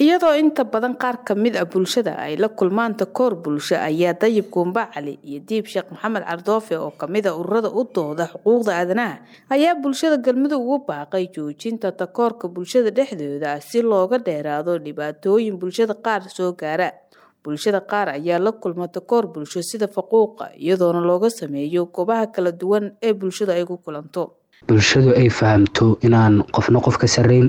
iyadoo inta badan qaar ka mid a bulshada ay la kulmaan takoor bulsho ayaa dayib guumba cali iyo diib sheekh maxamed cardoofe oo kamid a ururada u dooda xuquuqda aadanaha ayaa bulshada galmudug ugu baaqay joojinta takoorka bulshada dhexdooda si looga dheeraado dhibaatooyin bulshada qaar soo gaara bulshada qaar ayaa la kulma takoor bulsho sida faquuqa iyadoona looga sameeyo goobaha kala duwan ee bulshada ay ku kulanto bulshadu ay fahamto inaan qofna qof ka sareyn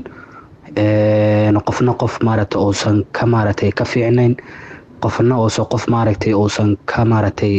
qofna qof maaragta uusan ka maaragtay ka fiicnayn qofna uusan qof maaragtay uusan ka maaragtay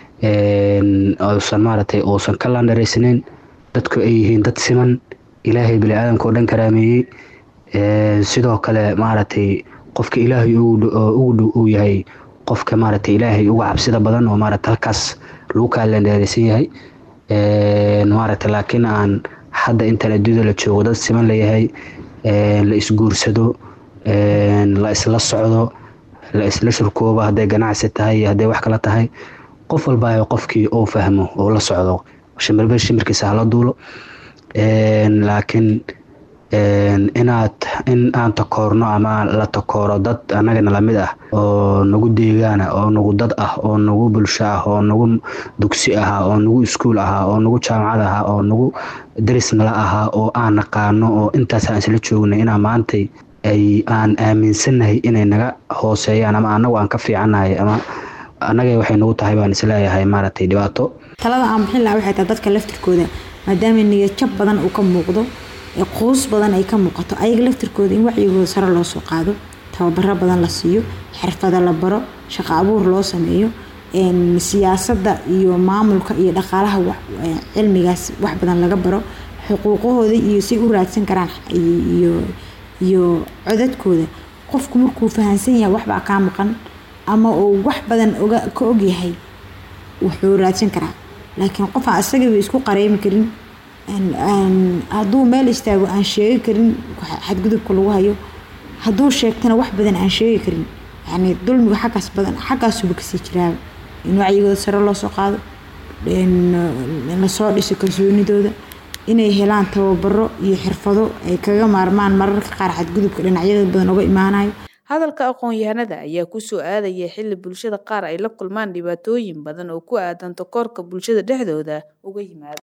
uusan maaragtay uusan ka landharaysnayn dadku ay yihiin dad siman ilaahay bini-aadamka oo dhan karaameeyey sidoo kale maaragtay qofka ilaahay ugu dhow uu yahay qofka maaragtay ilaahay uga cabsida badan oo maaragta halkaas lagu kaa landharaysan yahay maaragta laakiin aan hadda intaan adduunyada la joogo dad siman layahay la isguursado la isla socdo la isla shurkoobo hadday ganacsi tahay iyo hadday wax kala tahay qof walba qofkii uu fahmo oo la socdo shimirba shimirkiisa hala duulo laakiin inaad in aan takoorno ama la takooro dad annagana lamid ah oo nagu deegaana oo nagu dad ah oo nagu bulsho ah oo nagu dugsi ahaa oo nagu iskuul ahaa oo nagu jaamacad ahaa oo nagu daris nala ahaa oo aan naqaano oo intaas aan isla joognay inaa maantay ay aan aaminsannahay inay naga hooseeyaan ama annagu aan ka fiicannahay ama annaga waxay nagu tahay baan isleeyahay maaragtay dhibaato talada aan bixin lahaa waxay tahay dadka laftirkooda maadaama niyadjab badan uu ka muuqdo quus badan ay ka muuqato ayaga laftirkooda in wacyigooda sare loo soo qaado tababaro badan la siiyo xirfado la baro shaqo abuur loo sameeyo siyaasadda iyo maamulka iyo dhaqaalaha cilmigaas wax badan laga baro xuquuqahooda iyo say u raadsan karaan iyo codadkooda qofku markuu fahansan yahay waxbaa kaa maqan ama uu wax badan ka ogyahay wuxuu raadsan karaa laakiin qof aan isagaba isku qareymi karin hadduu meel istaago aan sheegi karin xadgudubka lagu hayo hadduu sheegtana wax badan aan sheegi karin yani dulmiga xaggaas badan xaggaasuba kasii jiraaba in wacyigooda sare loo soo qaado lasoo dhiso kalsoonidooda inay helaan tababaro iyo xirfado ay kaga maarmaan mararka qaar xadgudubka dhinacyada badan uga imaanayo hadalka aqoon-yahanada ayaa kusoo aadaya xili bulshada qaar ay la kulmaan dhibaatooyin badan oo ku aadan takoorka bulshada dhexdooda uga yimaada